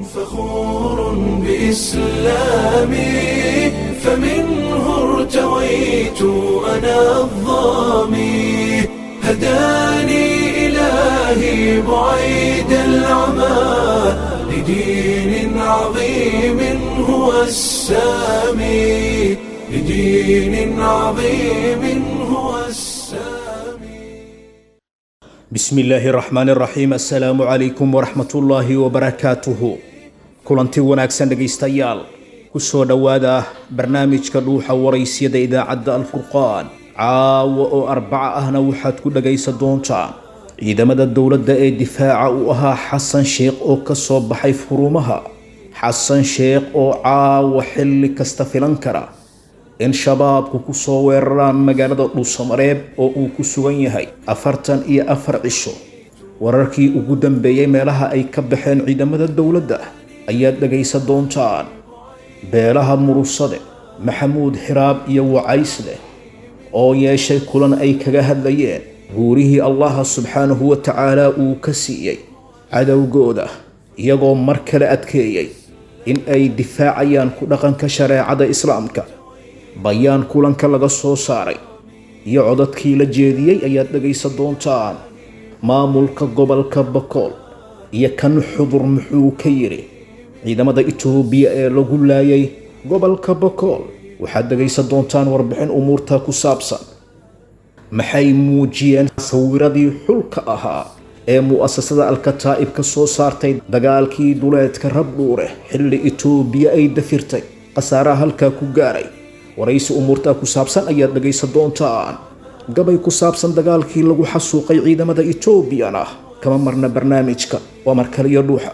فخور بإسلامي فمنه ارتويت أنا الظامي هداني إلهي بعيد العمى لدين عظيم هو السامي لدين عظيم هو السامي bismi illaahi raxmaan raxiim assalaamu calaykum waraxmatullaahi wabarakaatuhu kulanti wanaagsan dhegaystayaal kusoo dhowaada barnaamijka dhuuxa waraysyada idaacadda alfurqaan caawa oo arbaca ahna waxaad ku dhagaysan doontaan ciidamada dowladda ee difaaca u ahaa xasan sheekh oo ka soo baxay furumaha xasan sheekh oo caawa xilli kasta filan kara in shabaabku ku soo weeraraan magaalada dhuusamareeb oo uu ku sugan yahay afartan iyo afar cisho wararkii ugu dambeeyey meelaha ay ka baxeen ciidamada dowladda ayaad dhagaysan doontaan beelaha murusade maxamuud xiraab iyo wacaysle oo yeeshay kulan ay kaga hadlayeen guurihii allaha subxaanahu wa tacaala uu ka siiyey cadowgooda iyagoo mar kale adkeeyey in ay difaacayaan ku dhaqanka shareecada islaamka bayaan kulanka laga soo saaray iyo codadkii la jeediyey ayaad dhagaysan doontaan maamulka gobolka bakool iyo kan xudur muxuu ka yidhi ciidamada itoobiya ee lagu laayay gobolka bakool waxaad dhagaysan doontaan warbixin umuurta ku saabsan maxay muujiyeen sawiradii xulka ahaa ee mu'asasada alkataa'ib ka soo saartay dagaalkii duleedka rabdhuure xilli itoobiya ay dafirtay khasaaraha halkaa ku gaaray waraysi umuurtaa ku saabsan ayaad dhagaysan doontaan gabay ku saabsan dagaalkii lagu xasuuqay ciidamada etoobiyana kama marna barnaamijka waa markaliyo dhuuxa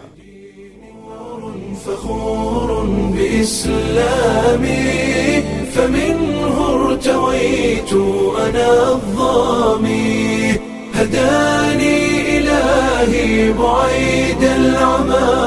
فخور بإسلامي فمنه ارتويت أنا الظامي هداني إلهي بعيد العمى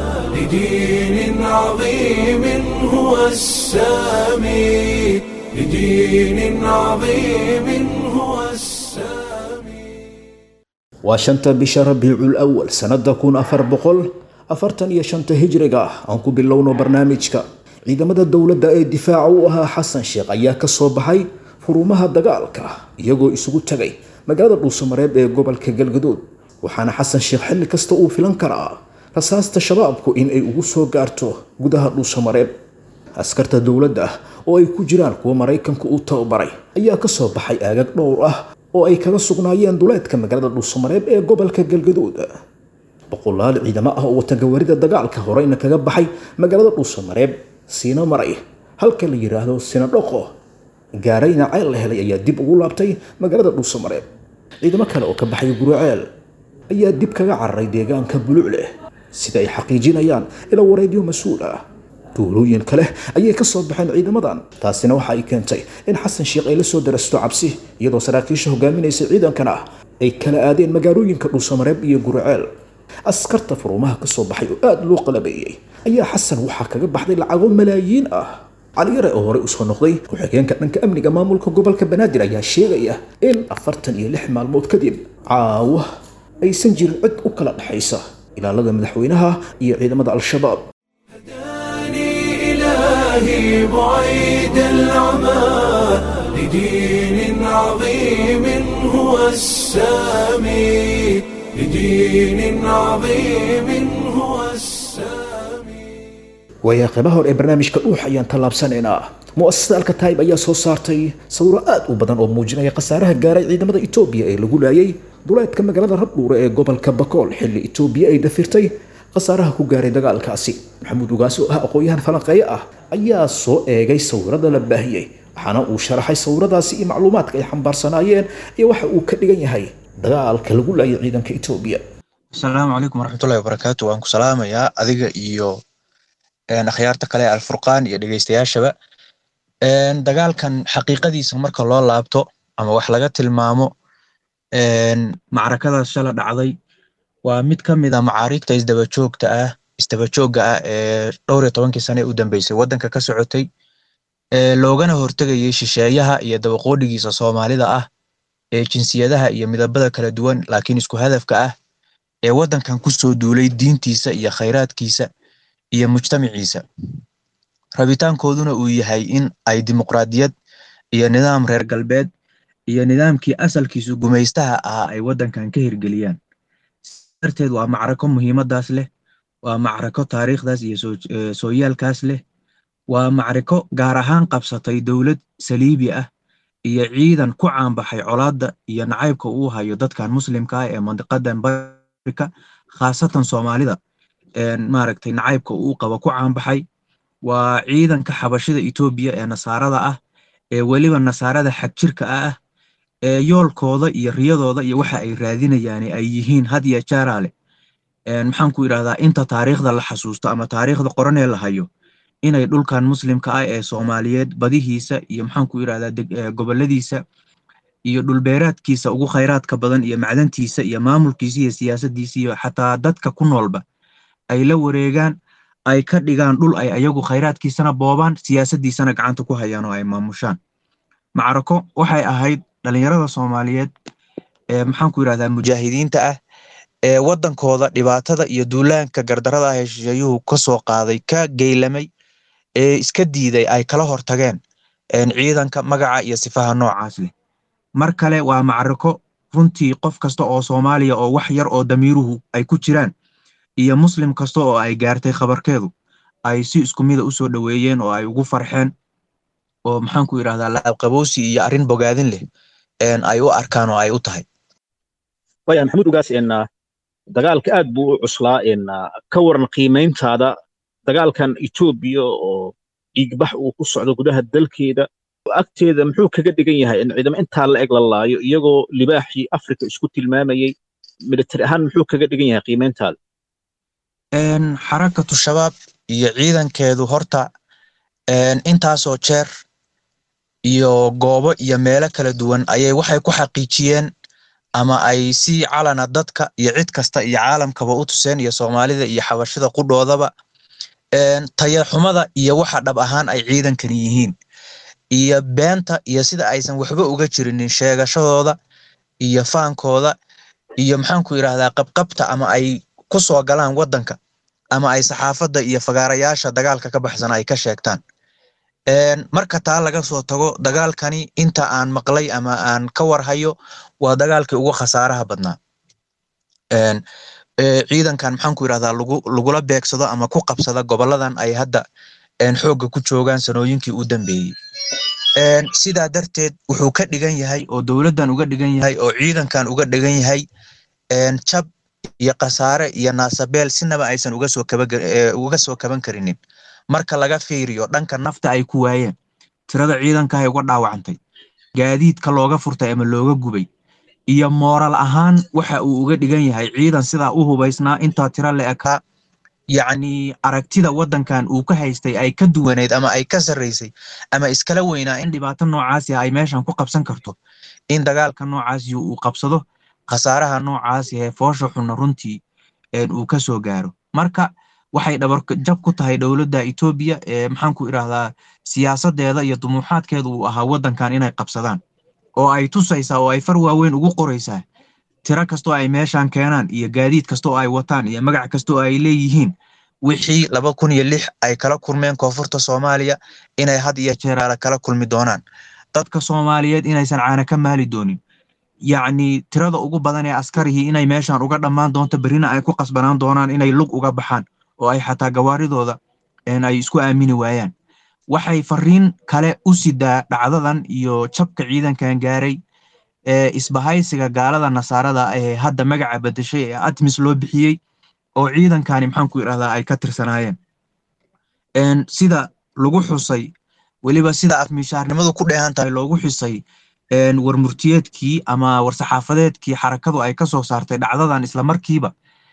لدين عظيم هو السامي لدين عظيم هو السامي waa shanta bisha rabiicul awal sannada kun afar boqol afartan iyo shanta hijriga ah aan ku bilowno barnaamijka ciidamada dowladda ee difaaca u ahaa xasan sheekh ayaa ka soo baxay furumaha dagaalka iyagoo isugu tagay magaalada dhuusamareeb ee gobolka galgadood waxaana xasan sheekh xilli kasta uu filan karaa rasaasta shabaabku in ay ugu soo gaarto gudaha dhuusamareeb askarta dowladda oo ay ku jiraan kuwa maraykanka uu tababaray ayaa ka soo baxay aagag dhowr ah oo ay kaga sugnaayeen duleedka magaalada dhuusamareeb ee gobolka galgadood boqolaal ciidamo ah oo wata gawarida dagaalka horeyna kaga baxay magaalada dhuusamareeb siina maray halka la yidhaahdo sina dhoqo gaarayna ceel la helay ayaa dib ugu laabtay magaalada dhuusamareeb ciidamo kale oo ka baxay guraceel ayaa dib kaga cararay deegaanka bulucleh sida ay xaqiijinayaan ila wareedyo mas-uul ah duulooyin kale ayay ka soo baxeen ciidamadan taasina waxa ay keentay in xasan sheekh ay la soo darasto cabsi iyadoo saraakiisha hogaaminaysa ciidankan ah ay kala aadeen magaalooyinka dhuusamareeb iyo guraceel askarta furumaha ka soo baxay oo aada loo qalabeeyey ayaa xasan waxaa kaga baxday lacago malaayiin ah caliyare oo horey usoo noqday ku-xigeenka dhanka amniga maamulka gobolka banaadir ayaa sheegaya in afartan iyo lix maalmood kadib caawa aysan jirin cid u kala dhexaysa ilaalada madaxweynaha iyo ciidamada al-shabaab هداني إلهي بعيد العمى لدين عظيم هو السامي لدين عظيم هو السامي waayaa qeybaha hore ee barnaamijka dhuux ayaan tallaabsanaynaa mu'asasada alkataayib ayaa soo saartay sawiro aad u badan oo muujinaya khasaaraha gaaray ciidamada etoobiya ee lagu laayay duleedka magaalada rabdhuure ee gobolka bakool xilli etoobiya ay dafirtay khasaaraha ku gaaray dagaalkaasi maxamuud ugaasi oo ah aqoon-yahan falanqeeye ah ayaa soo eegay sawirada la baahiyey waxaana uu sharaxay sawiradaasi iyo macluumaadka ay xambaarsanaayeen iyo waxa uu ka dhigan yahay dagaalka lagu laayay ciidanka etoobiya asalaamu calaykum waraxmatullahi wabarakaatu waan ku salaamayaa adiga iyo akhyaarta kale ee alfurqaan iyo dhegeystayaashaba dagaalkan xaqiiqadiisa marka loo laabto ama wax laga tilmaamo macrakadaas shala dhacday waa mid ka mid a macaariigta isdabajoogta ah isdabajoogga ah ee dhowr iyo tobankii sane u dambeysay waddanka ka socotay loogana hortegayay shisheeyaha iyo dabaqoodhigiisa soomaalida ah ee jinsiyadaha iyo midabada kala duwan laakiin isku hadafka ah ee waddankan kusoo duulay diintiisa iyo khayraadkiisa iyo mujtamaciisa rabitaankooduna uu yahay in ay dimuqraadiyad iyo nidaam reer galbeed iyo nidaamkii asalkiisu gumaystaha ahaa ay waddankan ka hirgeliyaan darteed waa macrako muhiimadaas leh waa macrako taariikhdaas iyo sooyaalkaas leh waa macriko gaar ahaan qabsatay dowlad saliibi ah iyo ciidan ku caanbaxay colaadda iyo nacaybka uu hayo dadkan muslimka ah ee mandiqadan barika khaasatan soomaalida maaragtay nacaybka uu qabo ku caanbaxay waa ciidanka xabashida etoobiya ee nasaarada ah ee weliba nasaarada xagjirka ah ee yoolkooda iyo riyadooda iyo waxa ay raadinayaan ay yihiin had iyo jaaraale maxaan ku idhahdaa inta taariikhda la xasuusto ama taariikhda qoranee la hayo inay dhulkan muslimka ah ee soomaaliyeed badihiisa iyo maxaan ku idhahdaa goboladiisa iyo dhulbeeraadkiisa ugu khayraadka badan iyo macdantiisa iyo maamulkiisa iyo siyaasadiisa iyo xataa dadka ku noolba ay la wareegaan ay ka dhigaan dhul ay ayagu khayraadkiisana boobaan siyaasadiisana gacanta ku hayaan oo ay maamushaan macrako waxay ahayd dhalinyarada soomaaliyeed ee maxaan ku idhahdaa mujaahidiinta ah ee waddankooda dhibaatada iyo duulaanka gardarada ah ee shisheeyuhu ka soo qaaday ka geylamay ee iska diiday ay kala hortageen ciidanka magaca iyo sifaha noocaas leh mar kale waa macrako runtii qof kasta oo soomaaliya oo wax yar oo damiiruhu ay ku jiraan iyo muslim kasta oo ay gaartay khabarkeedu ay si isku mida u soo dhoweeyeen oo ay ugu farxeen oo maxaan ku idhahdaa laabqaboosi iyo arrin bogaadin leh ay u arkaan oo ay u tahay waya maxamuud ugaas dagaalka aad buu u cuslaa ka waran qiimayntaada dagaalkan etoobiya oo dhiigbax uu ku socdo gudaha dalkeeda agteeda muxuu kaga dhigan yahay in ciidamo intaa la eg la laayo iyagoo libaaxii afrika isku tilmaamayey militari ahaan muxuu kaga dhigan yahay qiimayntaada xarakatu shabaab iyo ciidankeedu horta intaasoo jeer iyo goobo iyo meelo kala duwan ayay waxay ku xaqiijiyeen ama ay si calana dadka iyo cid kasta iyo caalamkaba u tuseen iyo soomaalida iyo xabashida qudhoodaba tayaxumada iyo waxa dhab ahaan ay ciidankani yihiin iyo beenta iyo sida aysan waxba uga jirinin sheegashadooda iyo faankooda iyo maxaan ku idhahdaa qabqabta ama ay ku soo galaan waddanka ama ay saxaafadda iyo fagaarayaasha dagaalka ka baxsan ay ka sheegtaan marka taa laga soo tago dagaalkani inta aan maqlay ama aan ka warhayo waa dagaalkii ugu khasaaraha badnaa ciidankan maxaan ku idhahdaa lagula beegsado ama ku qabsada goboladan ay hadda xoogga ku joogaan sanooyinkii u dambeeyey sidaa darteed wuxuu ka dhigan yahay oo dowladdan uga dhigan yahay oo ciidankan uga dhigan yahay jab iyo khasaare iyo naasabeel sinaba aysan uga soo uga soo kaban karinin marka laga fiiriyo dhanka nafta ay ku waayeen tirada ciidanka ay uga dhaawacantay gaadiidka looga furtay ama looga gubay iyo mooral ahaan waxa uu uga dhigan yahay ciidan sidaa u hubaysnaa intaa tiro la ekaa yacni aragtida waddankan uu ka haystay ay ka duwaneyd ama ay ka sarraysay ama iskala weynaa in dhibaato noocaasi ay meeshan ku qabsan karto in dagaalka noocaasi uu qabsado khasaaraha noocaasi ee foosha xunna runtii uu ka soo gaaro marka waxay dhabarjab ku tahay dowladda etoobiya ee maxaan ku idhahdaa siyaasadeeda iyo dumuuxaadkeeda uu ahaa waddankan inay qabsadaan oo ay tusaysaa oo ay far waaweyn ugu qoraysaa tiro kastoo ay meeshan keenaan iyo gaadiid kasta oo ay wataan iyo magac kasta oo ay leeyihiin wixii laba kun iyo lix ay kala kulmeen koonfurta soomaaliya inay had iyo jeeraale kala kulmi doonaan dadka soomaaliyeed inaysan caana ka maali doonin yacni tirada ugu badan ee askarihii inay meeshan uga dhammaan doonto berrina ay ku qasbanaan doonaan inay lug uga baxaan oo ay xataa gawaaridooda ay isku aamini waayaan waxay fariin kale u sidaa dhacdadan iyo jabka ciidankan gaaray ee isbahaysiga gaalada nasaarada ee hadda magaca bedeshay ee atmis loo bixiyey oo ciidankani maxaan ku idhahdaa ay ka tirsanaayeen sida lagu xusay weliba sida afmishaarnimadu ku dheehan tahay loogu xusay warmurtiyeedkii ama warsaxaafadeedkii xarakadu ay ka soo saartay dhacdadan islamarkiiba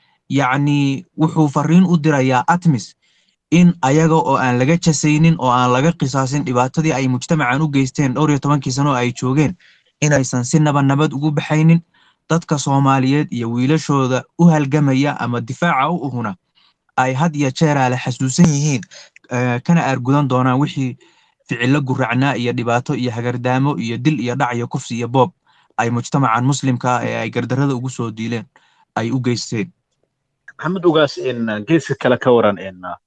yacni wuxuu fariin u dirayaa atmis in ayaga oo aan laga jasaynin oo aan laga qisaasin dhibaatadii ay mujtamacan u geysteen dhowr iyo tobankii sano oo ay joogeen inaysan si naba nabad ugu baxaynin dadka soomaaliyeed iyo wiilashooda u halgamaya ama difaaca u uhuna ay had iyo jeeraale xasuusan yihiin kana aargudan doonaan wixii ficilo guracnaa iyo dhibaato iyo hagardaamo iyo dil iyo dhac iyo kufsi iyo boob ay mujtamacan muslimka ee ay gardarada ugu soo diileen ay u geysteen maxamed ugaas geeska kale ka waran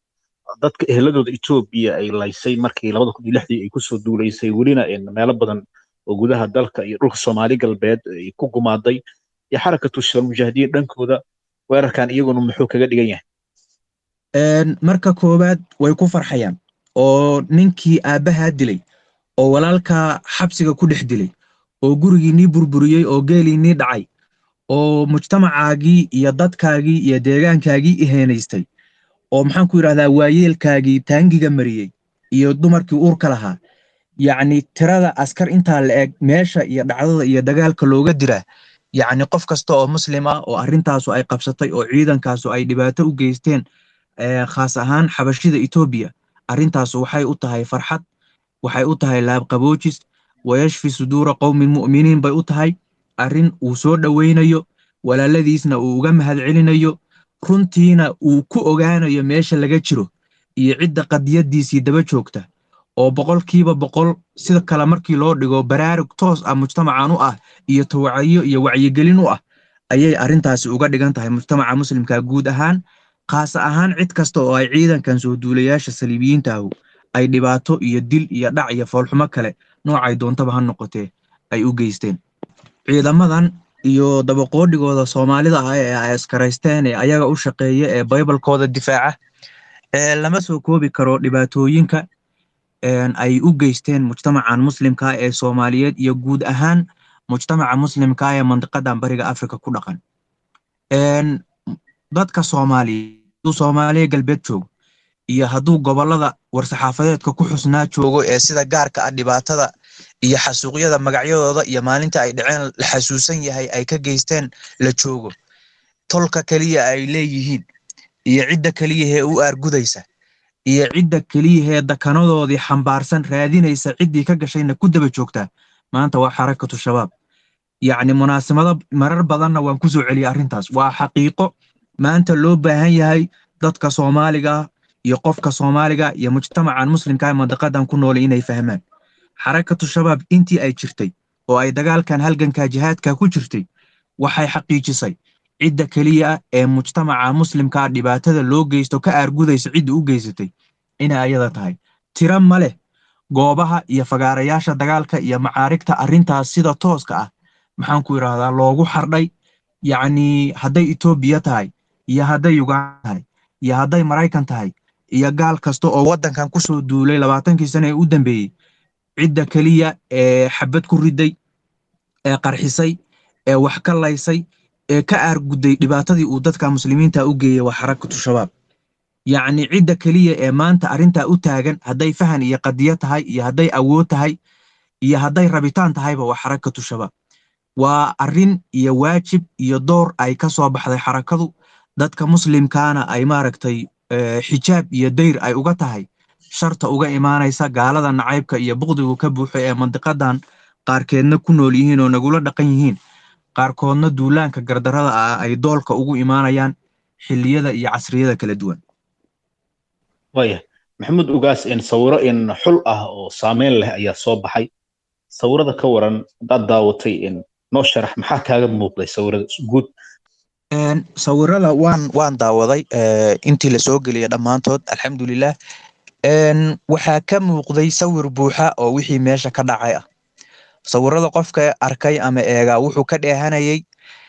dadka eheladooda etoobiya ay laysay markii labada kun iyo lixdii ay kusoo duulaysay welina meelo badan oo gudaha dalka iyo dhulka soomaali galbeed ay ku gumaaday iyo xarakatu shalmujaahidiin dhankooda weerarkan iyaguna muxuu kaga dhigan yahay marka koowaad way ku farxayaan oo ninkii aabbahaa dilay oo walaalkaa xabsiga ku dhex dilay oo gurigii nii burburiyey oo geelii nii dhacay oo mujtamacaagii iyo dadkaagii iyo deegaankaagii iheenaystay oo maxaan ku yidhahdaa waayeelkaagii taangiga mariyey iyo dumarkii uurka lahaa yacni tirada askar intaa la eg meesha iyo dhacdada iyo dagaalka looga diraa yacni qof kasta oo muslim ah oo arrintaasu ay qabsatay oo ciidankaasu ay dhibaato u geysteen khaas ahaan xabashida etoobiya arrintaasu waxay u tahay farxad waxay u tahay laabqaboojis wayashfi suduura qowmin mu'miniin bay u tahay arrin uu soo dhowaynayo walaaladiisna uu uga mahadcelinayo runtiina uu ku ogaanayo meesha laga jiro iyo cidda qadiyaddiisii daba joogta oo boqolkiiba boqol sida kale markii loo dhigo baraarug toos ah mujtamacan u ah iyo tawacyo iyo wacyigelin u ah ayay arrintaasi uga dhigan tahay mujtamaca muslimka guud ahaan khaasa ahaan cid kasta oo ay ciidankan soo duulayaasha saliibiyiintaahu ay dhibaato iyo dil iyo dhac iyo foolxumo kale noocay doontaba ha noqotee ay u geysteen ciidamadan iyo dabaqoodhigooda soomaalida ah ee ay askaraysteen ee ayaga u shaqeeya ee baybalkooda difaaca ee lama soo koobi karo dhibaatooyinka ay u geysteen mujtamacan muslimka ee soomaaliyeed iyo guud ahaan mujtamaca muslimka ee mandiqadan bariga afrika ku dhaqan dadka soomaaliya hadduu soomaaliya galbeed joogo iyo hadduu gobolada war-saxaafadeedka ku xusnaa joogo ee sida gaarka ah dhibaatada iyo xasuuqyada magacyadooda iyo maalinta ay dhaceen la xasuusan yahay ay ka geysteen la joogo tolka keliya ay leeyihiin iyo cidda keliyahee u aargudaysa iyo cidda keliyahee dakanadoodii xambaarsan raadinaysa ciddii ka gashayna ku daba joogtaa maanta waa xarakatu shabaab yacni munaasabado marar badanna waan ku soo celiyay arrintaas waa xaqiiqo maanta loo baahan yahay dadka soomaaliga iyo qofka soomaaliga iyo mujtamacan muslimka ee mandiqadan ku noolay inay fahmaan xarakatu shabaab intii ay jirtay oo ay dagaalkan halganka jihaadka ku jirtay waxay xaqiijisay cidda keliya ee mujtamaca muslimkaa dhibaatada loo geysto ka aargudaysa cidda u geysatay inay ayada tahay tira ma leh goobaha iyo fagaarayaasha dagaalka iyo macaarigta arrintaas sida tooska ah maxaan ku idhaahdaa loogu xardhay yacni hadday etoobiya tahay iyo hadday uganda tahay iyo hadday maraykan tahay iyo gaal kasta oo waddankan ku soo duulay labaatankii sane ee u dambeeyey cidda keliya ee xabad ku riday ee qarxisay ee wax ka laysay ee ka aargudday dhibaatadii uu dadka muslimiinta u geeyey waa xarakatu shabaab yacni cidda keliya ee maanta arrintaa u taagan hadday fahan iyo qadiyo tahay iyo hadday awood tahay iyo hadday rabitaan tahayba waa xarakatu shabaab waa arrin iyo waajib iyo door ay ka soo baxday xarakadu dadka muslimkaana ay maaragtay xijaab iyo dayr ay uga tahay sharta uga imaanaysa gaalada nacaybka iyo buqdigu ka buuxo ee mandiqadan qaarkeedna ku nool yihiin oo nagula dhaqan yihiin qaarkoodna duulaanka gardarada ah ay doolka ugu imaanayaan xilliyada iyo casriyada kala duwan waaya maxamuud ugaas in sawiro in xul ah oo saameyn leh ayaa soo baxay sawirada ka waran haddaad daawatay in noo sharax maxaa kaaga muuqday sawirada guud sawirada waan waan daawaday intii la soo geliyay dhammaantood alxamdulilah waxaa ka muuqday sawir buuxa oo wixii meesha ka dhacay ah sawirada qofka arkay ama eegaa wuxuu ka dheehanayay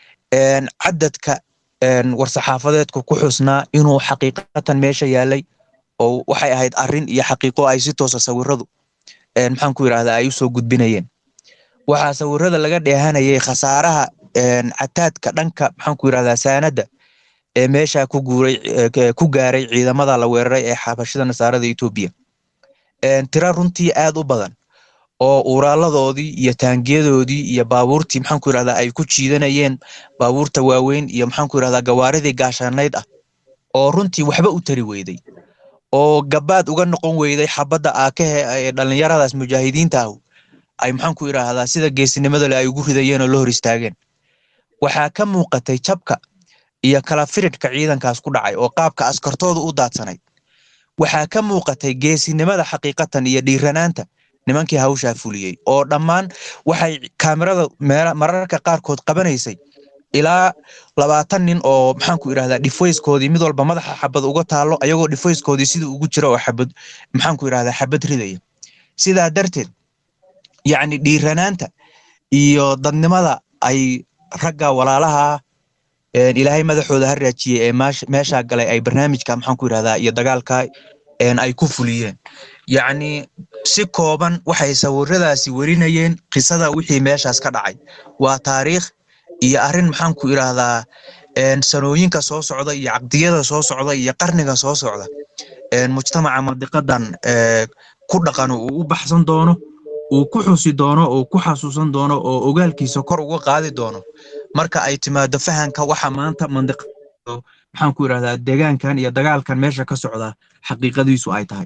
cadadka war-saxaafadeedku ku xusnaa inuu xaqiiqatan meesha yaalay oo waxay ahayd arrin iyo xaqiiqo ay si toosa sawiradu maxaan ku yidhahdaa ay usoo gudbinayeen waxaa sawirada laga dheehanayay khasaaraha cataadka dhanka maxaan ku yidhahdaa saanadda ee meesha ku guuray ku gaaray ciidamada la weeraray ee xabashida nasaarada etoobiya tira runtii aad u badan oo uuraaladoodii iyo taangiyadoodii iyo baabuurtii maxaan ku yidhahdaa ay ku jiidanayeen baabuurta waaweyn iyo maxaan ku yidhahdaa gawaaridii gaashaanayd ah oo runtii waxba u tari weyday oo gabaad uga noqon weyday xabadda aakahe ee dhallinyaradaas mujaahidiinta ah ay maxaan ku yidhaahdaa sida geesinimada le ay ugu ridayeen oo la hor istaageen waxaa ka muuqatay jabka iyo kala firidhka ciidankaas ku dhacay oo qaabka askartooda u daadsanayd waxaa ka muuqatay geesinimada xaqiiqatan iyo dhiiranaanta nimankii hawshaa fuliyey oo dhammaan waxay kaamirada mararka qaarkood qabanaysay ilaa labaatan nin oo maxaanku idhahdaa dhifoyskoodii mid walba madaxa xabad uga taalo ayagoo dhifoyskoodii sida ugu jira oo xabad maxaanku idhahdaa xabad ridaya sidaa darteed yacni dhiiranaanta iyo dadnimada ay ragga walaalaha ilaahay madaxooda ha raajiyey ee meeshaa galay ay barnaamijka maxaanku idhahdaa iyo dagaalka ay ku fuliyeen yacni si kooban waxay sawiradaasi werinayeen qisada wixii meeshaas ka dhacay waa taariikh iyo arrin maxaanku idhaahdaa sanooyinka soo socda iyo caqdiyada soo socda iyo qarniga soo socda mujtamaca mandiqadan ku dhaqan uu u baxsan doono uu ku xusi doono uu ku xasuusan doono oo ogaalkiisa kor uga qaadi doono marka ay timaado fahanka waxa maanta mandiqa maxaanku idhahdaa deegaankan iyo dagaalkan meesha ka socda xaqiiqadiisu ay tahay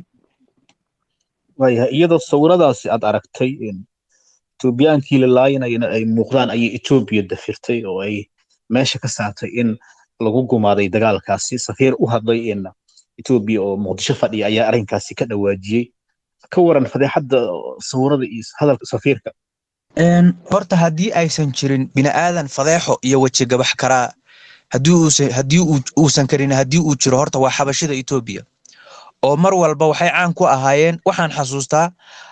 waayahay iyadoo sawiradaasi aad aragtay etoobiyaankii la laayinayana ay muuqdaan ayay etoobiya dafirtay oo ay meesha ka saartay in lagu gumaaday dagaalkaasi safiir u hadlay in etoobiya oo muqdisho fadhiya ayaa arrinkaasi ka dhawaajiyey ka waran fadeexadda sawirada iyo hadalka safiirka horta haddii aysan jirin bini'aadan fadeexo iyo weji gabax karaa haddii uusan karin haddii uu jiro horta waa xabashida etoobiya oo mar walba waxay caan ku ahaayeen waxaan xasuustaa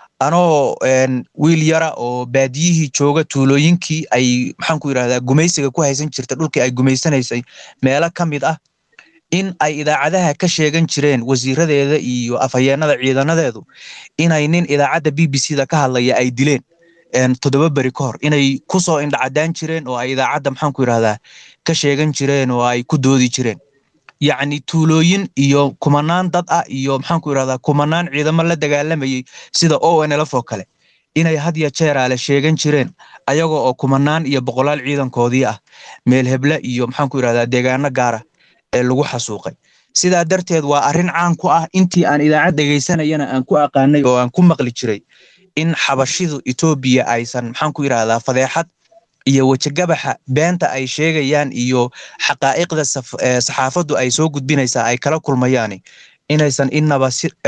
anoo wiil yara oo baadiyihii jooga tuulooyinkii ay maxaanku yidhahdaa gumaysiga ku haysan jirta dhulkii ay gumaysanaysay meelo ka mid ah in ay idaacadaha ka sheegan jireen wasiiradeeda iyo afhayeenada ciidanadeedu inay nin idaacadda b b c da ka hadlaya ay dileen toddoba beri ka hor inay kusoo indhacadaan jireen oo ay idaacadda maxaanku yidhahdaa ka sheegan jireen oo ay ku doodi jireen yacni tuulooyin iyo kumanaan dad ah iyo maxaanku yidhahdaa kumanaan ciidamo la dagaalamayey sida o n lf oo kale inay had ya jeeraale sheegan jireen ayagoo oo kumanaan iyo boqolaal ciidankoodii ah meel heble iyo maxaanku yidhahdaa deegaano gaara ee lagu xasuuqay sidaa darteed waa arrin caan ku ah intii aan idaacad dhegaysanayana aan ku aqaanay oo aan ku maqli jiray in xabashidu etoobiya aysan maxaanku yidhahdaa fadeexad iyo wejigabaxa beenta ay sheegayaan iyo xaqaa'iqda saxaafaddu ay soo gudbinaysaa ay kala kulmayaan inaysan inaba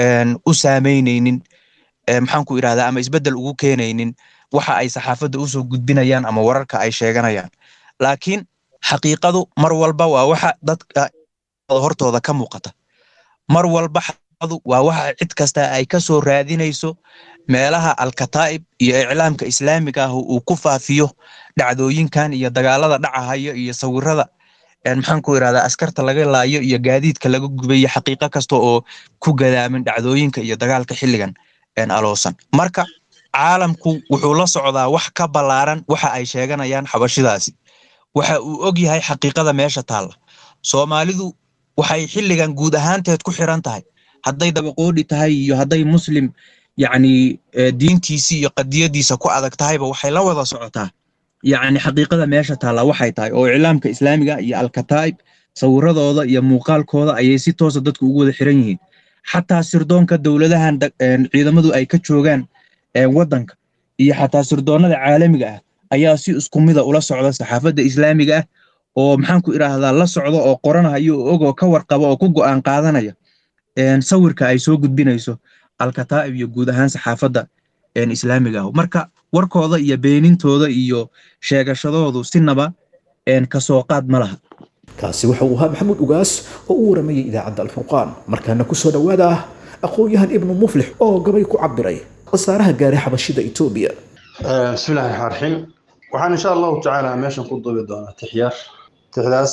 u saameyneynin maxaanku idhahdaa ama isbeddel ugu keenaynin waxa ay saxaafadda usoo gudbinayaan ama wararka ay sheeganayaan laakiin xaqiiqadu mar walba waa waxa dadka hortooda ka muuqata mar walba xaqiiqadu waa waxa cid kasta ay ka soo raadinayso meelaha alkataa'ib iyo iclaamka islaamiga ah uu ku faafiyo dhacdooyinkan iyo dagaalada dhacahayo iyo sawirada maxaanku idhahdaa askarta laga laayo iyo gaadiidka laga gubayo xaqiiqo kasta oo ku gadaamin dhacdooyinka iyo dagaalka xilligan aloosan marka caalamku wuxuu la socdaa wax ka ballaaran waxa ay sheeganayaan xabashidaasi waxa uu og yahay xaqiiqada meesha taalla soomaalidu waxay xilligan guud ahaanteed ku xiran tahay hadday dabaqoodhi tahay iyo hadday muslim yacni diintiisii iyo qadiyadiisa ku adag tahayba waxay la wada socotaa yacni xaqiiqada meesha taalla waxay tahay oo iclaamka islaamiga iyo alkataa'ib sawiradooda iyo muuqaalkooda ayay si toosa dadku ugu wada xiran yihiin xataa sirdoonka dowladahan ciidamadu ay ka joogaan waddanka iyo xataa sirdoonada caalamiga ah ayaa si isku mida ula socda saxaafadda islaamiga ah oo maxaanku idhaahdaa la socda oo qoranayo oo og oo ka warqaba oo ku go'aan qaadanaya sawirka ay soo gudbinayso alkataa'ib iyo guud ahaan saxaafadda islaamiga ah marka warkooda iyo beenintooda iyo sheegashadoodu sinaba kasoo qaad ma laha kaasi waxa uu ahaa maxamuud ugaas oo u waramayay idaacadda alfurqaan markaana ku soo dhowaada ah aqoon-yahan ibnu muflix oo gabay ku cabiray khasaaraha gaaray xabashida etoobiya bismillahi raxmaan raxiim waxaan insha allahu tacaala meeshan ku duubi doonaa tixyaar tixdaas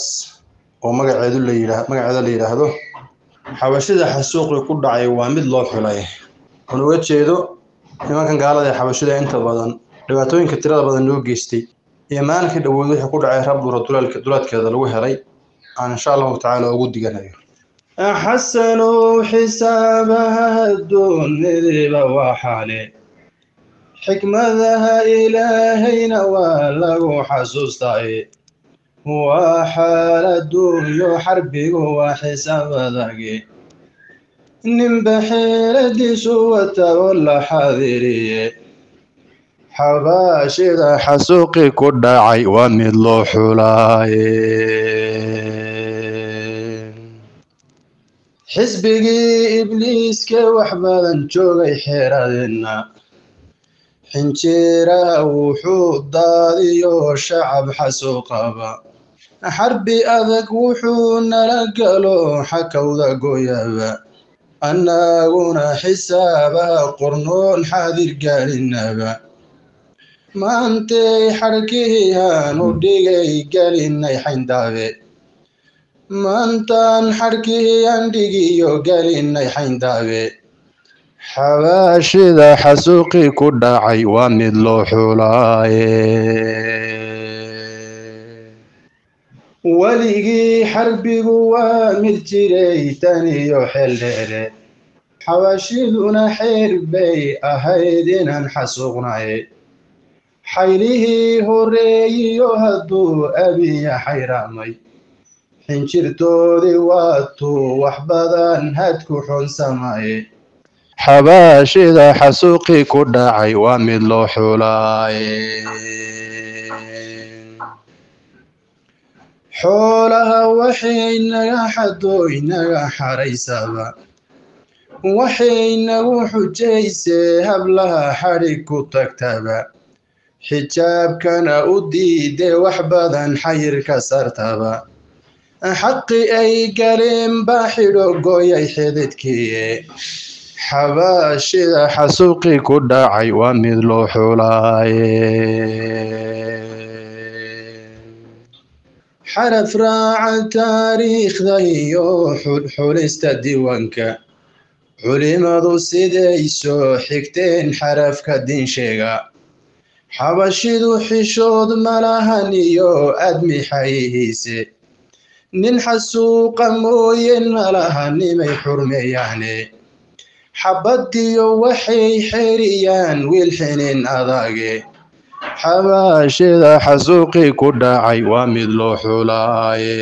oo magaceedu la yidhaa magaceeda la yidhaahdo xabashida xasuuqii ku dhacay waa mid loo xulay oon uga jeedo nimankan gaalada ee xabashida inta badan dhibaatooyinka tirada badan loo geystay iyo maalinkii dhawood wixii ku dhacay rabdura dulaadkeeda lagu helay aan insha allahu tacaala ugu diganayo xasanow xisaabaha adduunyadiiba waa xaale xikmadaha ilaahayna waa lagu xasuustay waa xaal adduunyo xarbigu waa xisaab adage ninba xeeladiisu wata oo la xaadiriye xabaashida xasuuqi ku dhacay waa mid loo xulaaye xisbigii ibliiska wax badan joogay xeeradeenna xinjeera wuxuu daadiyo shacab xasuuqaba xarbi adag wuxuu nala galo xakawda gooyaba annaguna xisaabaha qornoon xaadir gaalinaba maantay xarkihii aanu dhigay galinay xayndaabe maantaan xarkihii aan dhigiyo galinay xayndaabe xabaashida xasuuqii ku dhacay waa mid loo xulaaye weligii xarbigu waa mid jiray tan iyo xeel dheere xabaashiduna xeer bay ahayd inaan xasuuqnay xaylihii horeeyiyo hadduu abiya xayraamay xinjirtoodii waatuu wax badan hadku xunsamay xabaashida xasuuqii ku dhacay waa mid loo xulaaye xoolaha waxay naga xado inaga xaraysaba waxay nagu xujaysee hablaha xadhig ku tagtaba xijaabkana u diide wax badan xayir ka sartaba xaqi ay galeen baa xidho gooyay xididkiie xabaashida xasuuqii ku dhacay waa mid loo xulaaye xaraf raaca taariikhda iyo xulxulista diiwaanka culimadu siday soo xigteen xarafka diinsheega xabashidu xishood malahan iyo admi xayihiise nin xasuuqa mooyeen malaha nimay xurmeeyaane xabadiyo waxay xeriyaan wiil xinin adage xabaashida xasuuqii ku dhacay waa mid loo xulaaye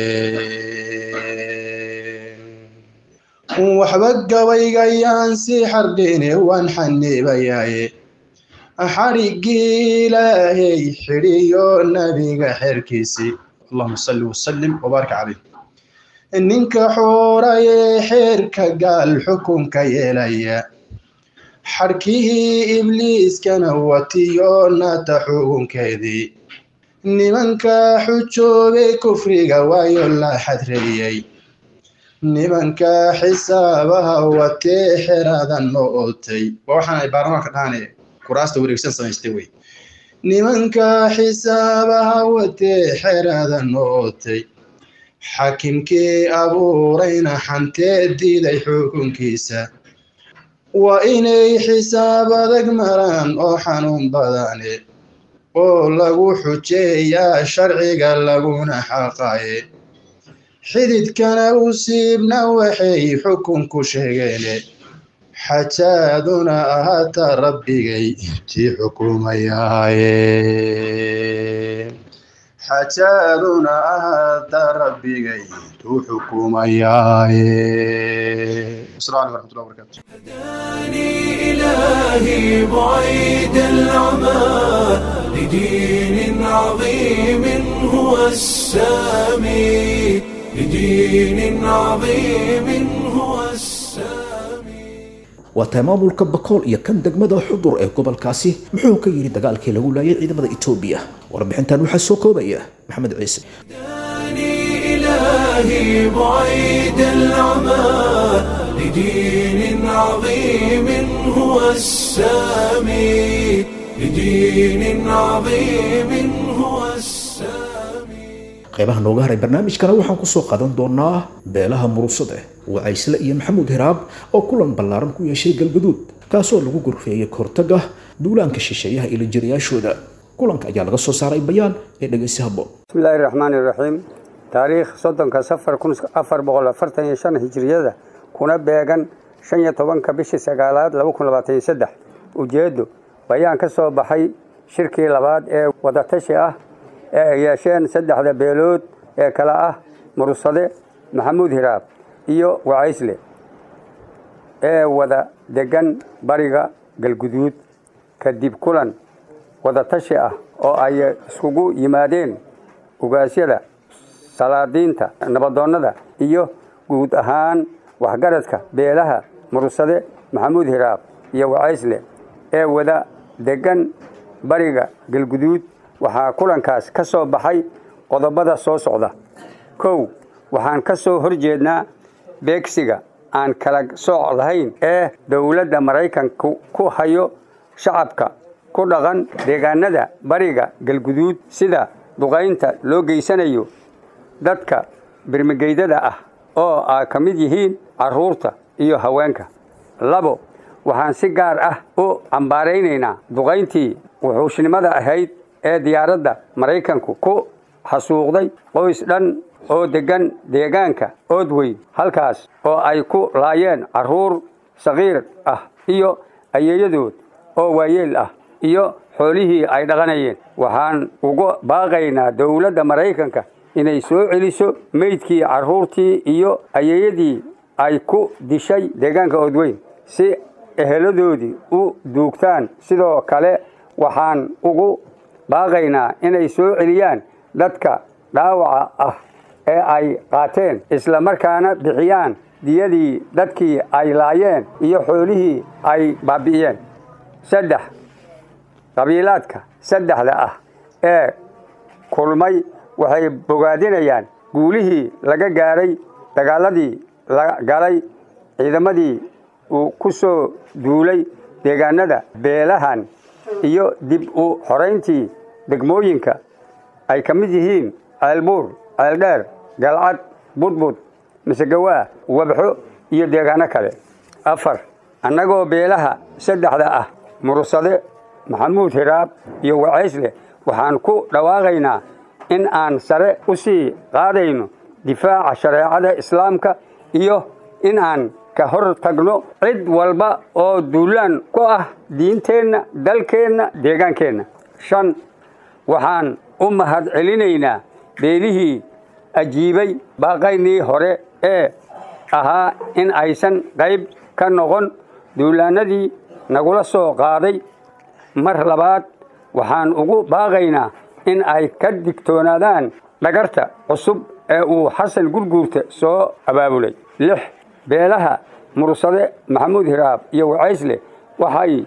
waxba gabaygayaan si xardhine waan xaniibayaaye xariggii ilaahay xidhiyo nabiga xeerkiisii allahuma salli wasalim wabaarik caleyh ninka xoorayee xeerka gaal xukunka yeelaya xarkihii ibliiskana watiyo naata xukunkeedii nimanka xujoobay kufriga waayo la xadreeyey nimanka xisaabaha watee xeradan ma ootay waa waxaan ay baarlamaanka dhahanee kuraasta wareegsan samaystay wey nimanka xisaabaha watee xeradan ma ootay xakimkii abuurayna xantee diiday xukunkiisa waa inay xisaab adag maraan oo xanuun badane oo lagu xujeeyaa sharciga laguna xaqaye xididkana u siibna waxay xukun ku sheegeene xajaaduna ahaata rabbigay tii xukumayaaye xajaaduna ahaata rabbigay tuu xukumayaaye asalaamu calaykum waraxmatullahi wabarakaatu هداني إلهي بعيد العمى لدين عظيم هو السامي لدين عظيم هو السامي waa tahay maamulka bakool iyo kan degmada xudur ee gobolkaasi muxuu ka yidhi dagaalkii lagu laayay ciidamada etoobiya warbixintan waxaa soo koobaya maxamed ciise هداني إلهي بعيد العمى لدين عظيم هو السامي لدين عظيم هو السامي qaybaha nooga haray barnaamijkana waxaan kusoo qadan doonaa beelaha murusade wacaysle iyo maxamuud hiraab oo kulan ballaaran ku yeeshay galgaduud kaasoo lagu gorfeeyey kahortaga duulaanka shisheeyaha ila jirayaashooda kulanka ayaa laga soo saaray bayaan ee dhegeysi habboon بسم الله الرحمن الرحيم تاريخ صدنك سفر كن أفر بغل أفرتن يشان هجرية كنا بيغن شن يطبنك بشي سقالات لو كن لباتين سدح وجيدو بيان كسو بحي شركي لباد ee wadatashi ah ee ay yeesheen saddexda beelood ee kala ah mursade maxamuud hiraab iyo wacaysle ee wada degan bariga galguduud kadib kulan wadatashi ah oo ay iskugu yimaadeen ugaasyada salaadiinta nabadoonnada iyo guud ahaan waxgaradka beelaha mursade maxamuud hiraab iyo wacaysle ee wada degan bariga galguduud waxaa kulankaas ka soo baxay qodobada soo socda kow waxaan ka soo horjeednaa beegsiga aan kala sooc lahayn ee dowladda maraykanku ku hayo shacabka ku dhaqan deegaanada bariga galguduud sida duqaynta loo geysanayo dadka birmigeydada ah oo ay ka mid yihiin carruurta iyo haweenka labo waxaan si gaar ah u cambaaraynaynaa duqayntii wuxuushnimada ahayd ee diyaaradda maraykanku ku xasuuqday qoys dhan oo deggan deegaanka oodweyn halkaas oo ay ku laayeen carruur saqiir ah iyo ayeeyadood oo waayeel ah iyo xoolihii ay dhaqanayeen waxaan uga baaqaynaa dowladda maraykanka inay soo celiso meydkii carruurtii iyo ayeeyadii ay ku dishay deegaanka oodweyn si eheladoodii u duugtaan sidoo kale waxaan ugu baaqaynaa inay soo celiyaan dadka dhaawaca ah ee ay qaateen isla markaana bixiyaan diyadii dadkii ay laayeen iyo xoolihii ay baabi'iyeen saddex qabiilaadka saddexda ah ee kulmay waxay bogaadinayaan guulihii laga gaaray dagaaladii la galay ciidamadii uu ku soo duulay deegaanada beelahan iyo dib u xorayntii degmooyinka ay ka mid yihiin ceelbuur ceeldheer galcad budbud misegawaa wabxo iyo deegaano kale afar annagoo beelaha saddexda ah mursade maxamuud hiraab iyo wacaysle waxaan ku dhawaaqaynaa in aan sare u sii qaadayno difaaca shareecada islaamka iyo in aan ka hor tagno cid walba oo duulaan ku ah diinteenna dalkeenna deegaankeenna shan waxaan u mahad celinaynaa beelihii ajiibay baaqaynii hore ee ahaa in aysan qayb ka noqon duulaanadii nagula soo qaaday mar labaad waxaan ugu baaqaynaa in ay ka digtoonaadaan dhagarta cusub ee uu xasan gurguurta soo abaabulay lix beelaha mursade maxamuud hiraab iyo wacaysle waxay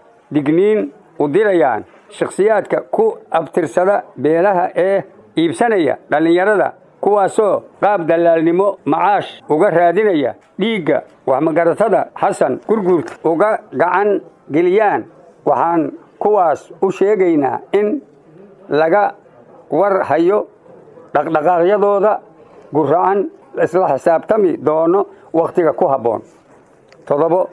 digniin u dirayaan shakhsiyaadka ku abtirsada beelaha ee iibsanaya dhallinyarada kuwaasoo qaab dallaalnimo macaash uga raadinaya dhiigga waxmagaratada xasan gurguurta uga gacan geliyaan waxaan kuwaas u sheegaynaa in laga war hayo dhaqdhaqaaqyadooda guracan isla xisaabtami doono wakhtiga ku habboon toddobo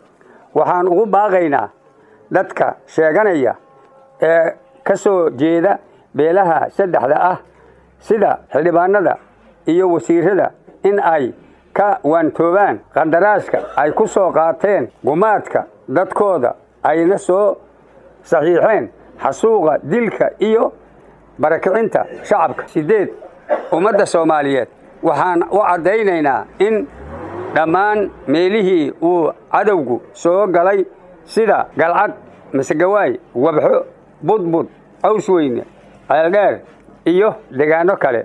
waxaan ugu baaqaynaa dadka sheeganaya ee ka soo jeeda beelaha saddexda ah sida xildhibaanada iyo wasiirada in ay ka waantoobaan qandaraaska ay ku soo qaateen gumaadka dadkooda ayna soo saxiixeen xasuuqa dilka iyo barakicinta shacabka siddeed ummadda soomaaliyeed waxaan u caddaynaynaa in dhammaan meelihii uu cadowgu soo galay sida galcad masegawaay wabxo budbud cawsweyne ceeldheer iyo deegaano kale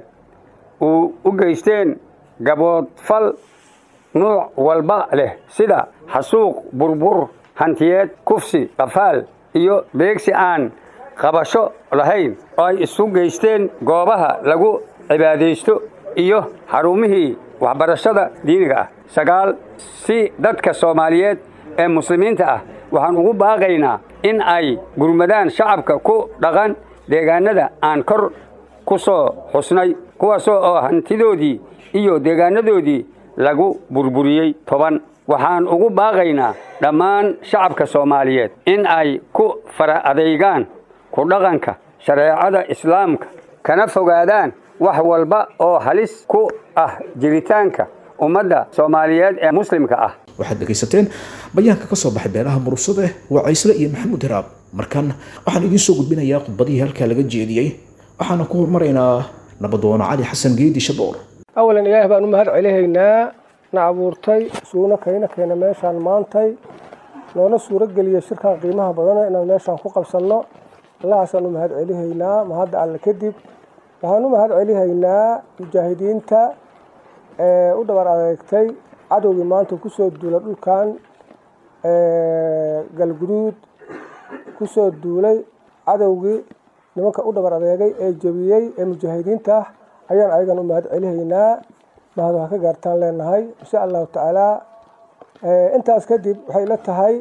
uu u geysteen gaboodfal nuuc walba leh sida xasuuq burbur hantiyeed kufsi qafaal iyo beegsi aan qabasho lahayn oo ay isu geysteen goobaha lagu cibaadaysto iyo xarumihii waxbarashada diiniga ah sagaal si dadka soomaaliyeed ee muslimiinta ah waxaan ugu baaqaynaa in ay gurmadaan shacabka ku dhaqan deegaanada aan kor ku soo xusnay kuwaasoo oo hantidoodii iyo deegaanadoodii lagu burburiyey toban waxaan ugu baaqaynaa dhammaan shacabka soomaaliyeed in ay ku fara adeygaan ku dhaqanka shareecada islaamka kana fogaadaan wax walba oo halis ku ah jiritaanka ummadda soomaaliyeed ee muslimka ah waxaad dhegaysateen bayaanka ka soo baxay beelaha murursade wacaysle iyo maxamuud hiraab markan waxaan idiin soo gudbinayaa khudbadihii halkaa laga jeediyey waxaana ku hormaraynaa nabadoono cali xasan geedi shaboor awalan ilaahi baan u mahad celihaynaa na abuurtay suuna kayna keena meeshaan maantay noona suuro geliyay shirkan qiimaha badana inaan meeshaan ku qabsanno allahaasaan u mahad celihaynaa mahadda alle kadib waxaan u mahad celihaynaa mujaahidiinta ee u dhabar adeegtay cadowgii maanta kusoo duulay dhulkan galguduud kusoo duulay cadowgii nimanka u dhabar adeegay ee jebiyey ee mujaahidiinta ah ayaan ayagan u mahad celihaynaa mahad waa ka gaartaan leenahay insha allahu tacaala intaas kadib waxay la tahay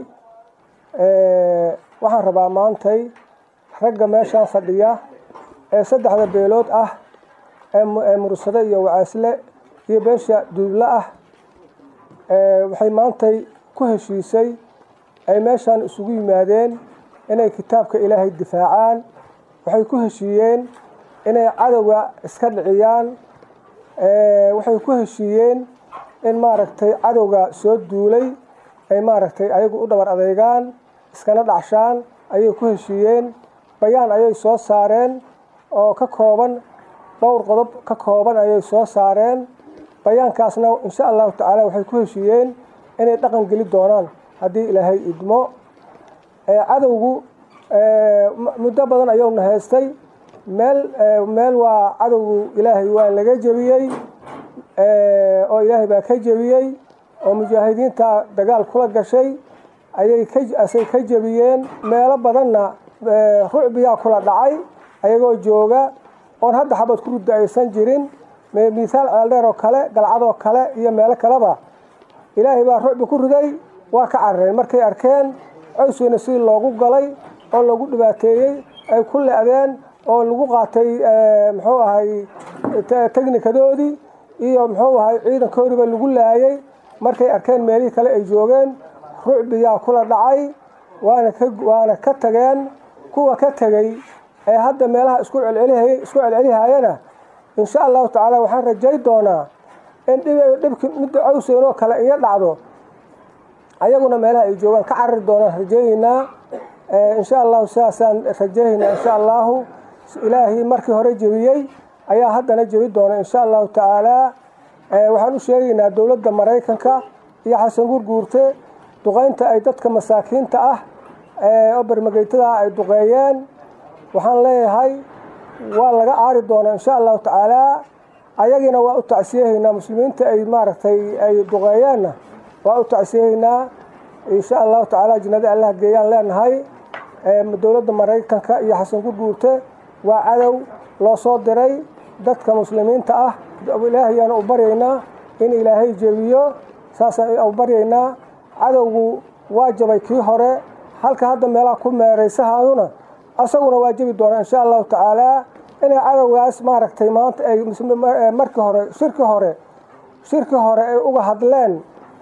waxaan rabaa maantay ragga meeshaan fadhiya ee saddexda beelood ah ee mursade iyo wacaasle iyo beesha duuble ah waxay maantay ku heshiisay ay meeshaan isugu yimaadeen inay kitaabka ilaahay difaacaan waxay ku heshiiyeen inay cadowga iska dhiciyaan waxay ku heshiiyeen in maaragtay cadowga soo duulay ay maaragtay ayagu u dhabar adeegaan iskana dhacshaan ayay ku heshiiyeen bayaan ayay soo saareen oo ka kooban dhowr qodob ka kooban ayay soo saareen bayaankaasna insha allahu tacaala waxay ku heshiiyeen inay dhaqan geli doonaan haddii ilaahay idmo cadowgu muddo badan ayuuna haystay meel meel waa cadowgu ilaahay waa laga jebiyey oo ilaahay baa ka jebiyey oo mujaahidiinta dagaal kula gashay ayay kasay ka jebiyeen meelo badanna rucbiyaa kula dhacay ayagoo jooga oon hadda xabad ku rudda aysan jirin mithaal ceeldheer oo kale galcadoo kale iyo meelo kaleba ilaahay baa rucbi ku riday waa ka carareen markay arkeen cowsweyne sidii loogu galay oo lagu dhibaateeyey ay ku le-deen oo lagu qaatay muxuu ahay teknikadoodii iyo muxuu ahay ciidankoodiiba lagu laayay markay arkeen meelihii kale ay joogeen rucbiyaa kula dhacay waana ka waana ka tageen kuwa ka tegey ee hadda meelaha isku celcelihay isku celcelihayana insha allahu tacaala waxaan rajay doonaa in dhib dhibki midda cawseen oo kale iyo dhacdo ayaguna meelaha ay joogaan ka carari doonaan rajeeyeynaa insha allahu sidaasaan rajeeyeynaa insha allahu ilaahii markii hore jebiyey ayaa haddana jebi doona insha allahu tacaala waxaan u sheegaynaa dowladda maraykanka iyo xasan gurguurte duqeynta ay dadka masaakiinta ah oo bermageytada ay duqeeyeen waxaan leeyahay waa laga aari doonaa insha allahu tacaala ayagiina waa u tacsiyahaynaa muslimiinta ay maaragtay ay duqeeyeenna waa u tacsiyahaynaa insha allahu tacaala jannada allah geeyaan leenahay dowladda maraykanka iyo xasan gurguurte waa cadow loo soo diray dadka muslimiinta ah ilaahayaana u baryaynaa in ilaahay jebiyo saasaan u baryaynaa cadowgu waa jabay kii hore halka hadda meelaha ku meeraysahayuna asaguna waa jebi doonaa insha allahu tacaala inay cadowgaas maaragtay maanta ay markii hore shirki hore shirki hore ay uga hadleen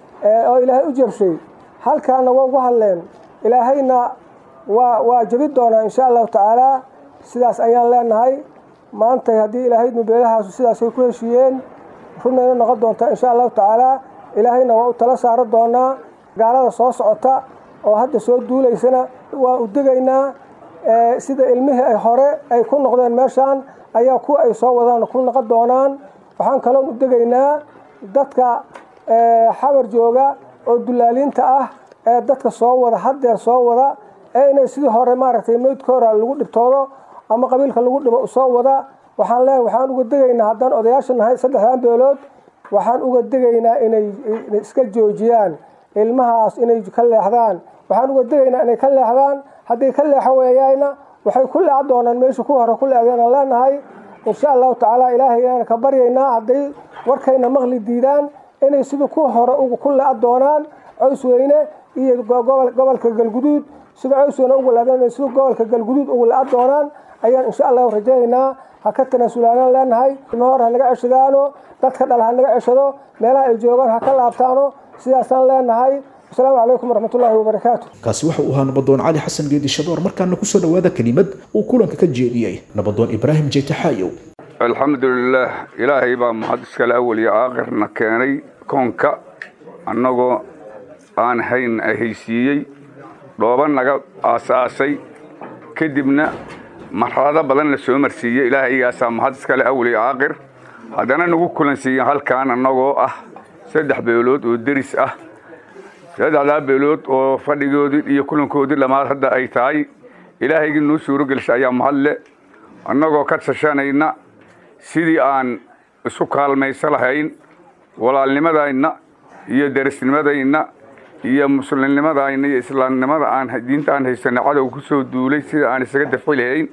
oo ilaahay u jabshay halkaana waa uga hadleen ilaahayna waa waa jebi doonaa insha allahu tacaala sidaas ayaan leenahay maantay haddii ilaahay nubeelahaasu sidaasay ku heshiiyeen runayna noqon doontaa insha allahu tacaala ilaahayna waa u tala saaro doonaa gaalada soo socota oo hadda soo duulaysana waa u degaynaa sida ilmihii ay hore ay ku noqdeen meeshaan ayaa kuwa ay soo wadaan ku noqon doonaan waxaan kaloon u degaynaa dadka xabar jooga oo dulaaliinta ah ee dadka soo wada haddeer soo wada ee inay sidii hore maaragtay meydkoora lagu dhibtoodo ama qabiilka lagu dhibo soo wada waxaan leeyahay waxaan uga degaynaa haddaan odayaasha nahay saddexdan beelood waxaan uga degaynaa inay iska joojiyaan ilmahaas inay ka leexdaan waxaan uga degaynaa inay ka leexdaan hadday ka leexo weeyaana waxay ku leeca doonaan meesha kuwa hore ku leecdeenaan leenahay insha allahu tacaala ilaahayaan ka baryaynaa hadday warkayna maqli diidaan inay sidii kuwa hore ku leeca doonaan cowsweyne iyo gobolka galguduud sida cowsweyne ugu leedeen sida gobolka galguduud ugu leeca doonaan ayaan insha allahu rajaynaynaa ha ka tanaasulaanaan leenahay ilma hore ha naga ceshadaano dadka dhal ha naga ceshado meelaha ay joogaan ha ka laabtaano sidaasaan leenahay asalaamu calaykum waraxmatullaahi wabarakaatu kaasi waxa uu ahaa nabadoon cali xasan geedi shadoor markaana kusoo dhowaada kelimad uu kulanka ka jeediyey nabadoon ibraahim jeytaxaayow alxamdulilaah ilaahay baa mahad iskale awal iyo aakhirna keenay koonka annagoo aan hayn haysiiyey dhooba naga aasaasay kadibna marxalado badan la soo marsiiyey ilaahayagaasaa mahad iskale awal iyo aakhir haddana nagu kulansiiyen halkaan annagoo ah saddex beelood oo deris ah saddexdaa beelood oo fadhigoodii iyo kulankoodii dhammaad hadda ay tahay ilaahaygii nuu suuro gelisha ayaa mahadle annagoo ka tashanayna sidii aan isu kaalmayso lahayn walaalnimadayna iyo derisnimadayna iyo muslimnimadayna iyo islaamnimada aan diinta aan haysana cadow ku soo duulay sida aan isaga dafi lahayn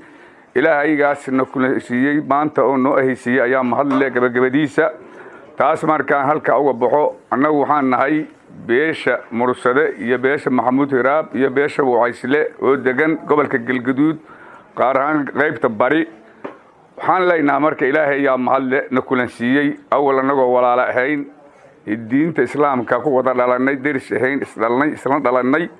ilaahaygaasna kulasiiyey maanta oo noo ahaysiiyey ayaa mahadle gabagabadiisa taas markaan halka uga baxo annagu waxaan nahay beesha mursade iyo beesha maxamuud hiraab iyo beesha wacaysle oo degan gobolka galgaduud qaar ahaan qaybta bari waxaan leenaha marka ilaahay ayaa mahadle na kulansiiyey awal annagoo walaalo ahayn diinta islaamka ku wada dhalannay deris ahayn isdhalnay isla dhalannay